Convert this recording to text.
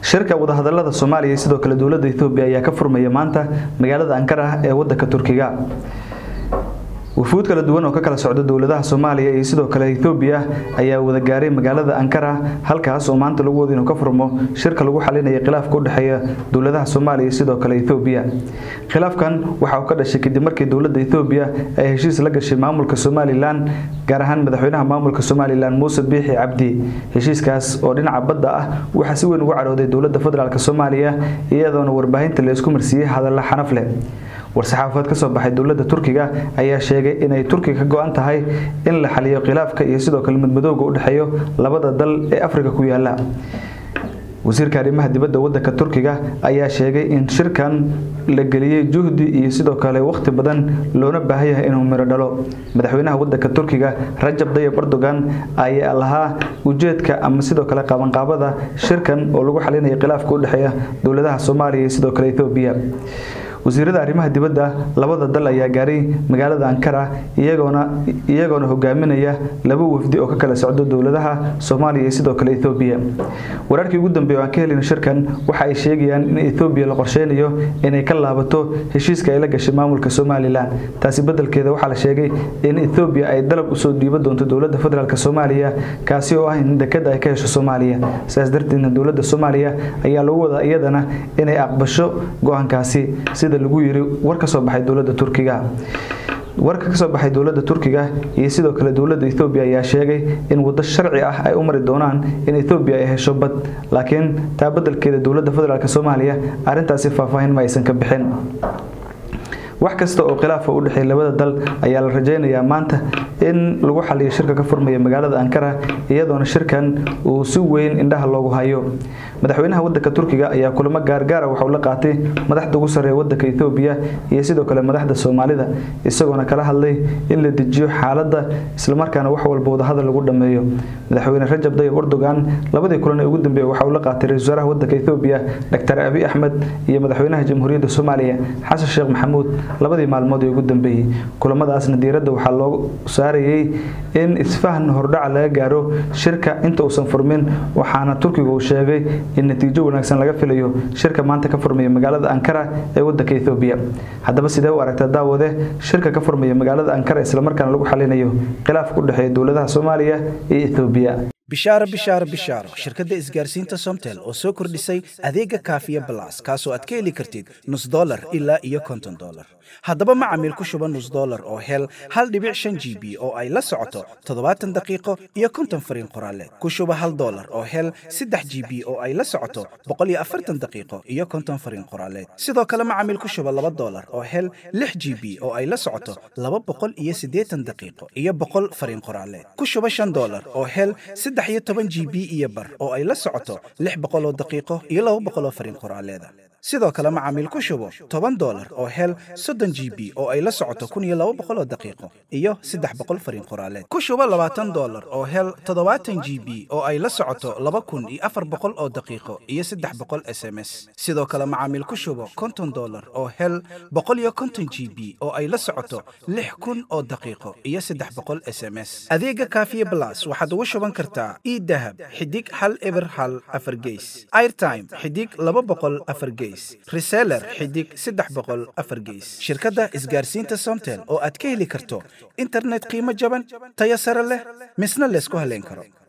shirka wadahadalada soomaaliya sidoo kale dowladda ethoobiya ayaa ka furmaya maanta magaalada ankara ee wadanka turkiga wufuud kala duwan oo ka kala socda dowladaha soomaaliya iyo sidoo kale ethoobiya ayaa wada gaaray magaalada ankara halkaas oo maanta lagu wada inuu ka furmo shirka lagu xalinaya khilaafka u dhexeeya dowladaha soomaaliya iyo sidoo kale ethoobiya khilaafkan waxa uu ka dhashay kadib markii dowladda ethoobiya ay heshiis la gashay maamulka somalilan gaar ahaan madaxweynaha maamulka somalilan muuse biixi cabdi heshiiskaas oo dhinaca badda ah waxaa si weyn ugu cadhooday dowladda federaalk soomaaliya iyadoona warbaahinta la isku marsiiyey hadalla xanaf leh war-saxaafadeed ka soo baxay dowladda turkiga ayaa sheegay inay turkiga ka go-an tahay in la xaliyo khilaafka iyo sidoo kale madmadowga u dhexeeyo labada dal ee afrika ku yaala wasiirka arrimaha dibadda wadanka turkiga ayaa sheegay in shirkan la geliyey juhdi iyo sidoo kale waqti badan loona baahan yahay inuu miro dhalo madaxweynaha wadanka turkiga rajab dayib erdogan ayaa lahaa ujeedka ama sidoo kale qabanqaabada shirkan oo lagu xalinaya khilaafka u dhexeeya dowladaha soomaaliya iyo sidoo kale ethoobiya wasiirada arrimaha dibadda labada dal ayaa gaaray magaalada ankara iyagoona iyagoona hogaaminaya laba wafdi oo ka kala socdo dowladaha soomaaliya iyo sidoo kale ethoobiya wararkii ugu dambeeya oo aan ka helin shirkan waxa ay sheegayaan in ethoobiya la qorsheynayo inay ka laabato heshiiska ay la gashay maamulka somalilan taasi bedelkeeda waxaa la sheegay in ethoobiya ay dalab usoo dhiiba doonto dowladda federaalk soomaaliya kaasi oo ah in dekada ay ka hesho soomaaliya sidaas darteedna dowladda soomaaliya ayaa lagu wadaa iyadana inay aqbasho go-aankaasi sida lagu yiri war ka soo baxay dowladda turkiga warka ka soo baxay dowladda turkiga iyo sidoo kale dowladda ethoobiya ayaa sheegay in waddo sharci ah ay u mari doonaan in ethoobiya ay hesho bad laakiin taa beddelkeeda dowladda federaalk soomaaliya arrintaasi faahfaahin ma aysan ka bixin wax kasta oo khilaafa u dhexeeya labada dal ayaa la rajaynayaa maanta in lagu xaliyo shirka ka furmaya magaalada ankara iyadoona shirkan uu si weyn indhaha loogu hayo madaxweynaha wadanka turkiga ayaa kulamo gaargaara waxauu la qaatay madaxda ugu sarreeya wadanka ethoobiya iyo sidoo kale madaxda soomaalida isagoona kala hadlay in la dejiyo xaaladda islamarkaana wax walba wadahadal lagu dhameeyo madaxweyne rajab dayib erdogan labadii kulan ee ugu dambeeyey waxa uu la qaatay ra-isul wasaaraha wadanka ethoobiya dr abi axmed iyo madaxweynaha jamhuuriyadda soomaaliya xasan sheekh maxamuud labadii maalmood ee ugu dambeeyey kulamadaasna diiradda waxaa loo saarayay in isfahan hordhaca laga gaaro shirka inta uusan furmin waxaana turkiga uu sheegay in natiijo wanaagsan laga filayo shirka maanta ka furmaya magaalada ankara ee wadanka ethoobiya haddaba sidee u aragtaa daawade shirka ka furmaya magaalada ankara islamarkaana lagu xalinayo khilaafka u dhexeeya dowladaha soomaaliya iyo ethoobiya bishaaro bishaaro bishaaro shirkadda isgaarsiinta somtel oo soo kordhisay adeega kaafiya balas kaasoo aad ka heli kartid nus dolar ilaa iyo konton dolar haddaba macamiil ku shuba nus dolar oo hel hal dhibic shan g b oo ay la socoto toddobaatan daqiiqo iyo konton fariin qoraaleed ku shuba hal dolar oo hel saddex g b oo ay la socoto boqol iyo afartan daqiiqo iyo konton fariin qoraaleed sidoo kale macamiil ku shuba laba dolar oo hel lix g b oo ay la socoto laba boqol iyo siddeetan daqiiqo iyo boqol fariin qoraaleed ku shuba shan dolar oo hel saddex iyo toban g b iyo bar oo ay la socoto lix boqol oo daqiiqo iyo laba boqol oo fariin qoraaleeda sidoo kale macaamiil ku shubo toban dolar oo hel soddon g b oo ay la socoto kun iyo laba boqol oo daqiiqo iyo saddex boqol fariin qoraaleed ku shubo labaatan dolar oo hel toddobaatan g b oo ay la socoto laba kun iyo afar boqol oo daqiiqo iyo saddex boqol s m s sidoo kale macaamiil ku shubo konton dolar oo hel boqol iyo konton g b oo ay la socoto lix kun oo daqiiqo iyo saddex boqol s m s adeega kaafiye blas waxaad ugu shuban kartaa idahab xidig hal eber hal afar geys airtime xidig laba boqol afar geys reseller xidig saddex boqol afar geys shirkadda isgaarsiinta somtel oo aad ka heli karto internet qiimo jaban tayo sare leh misna laysku haleyn karo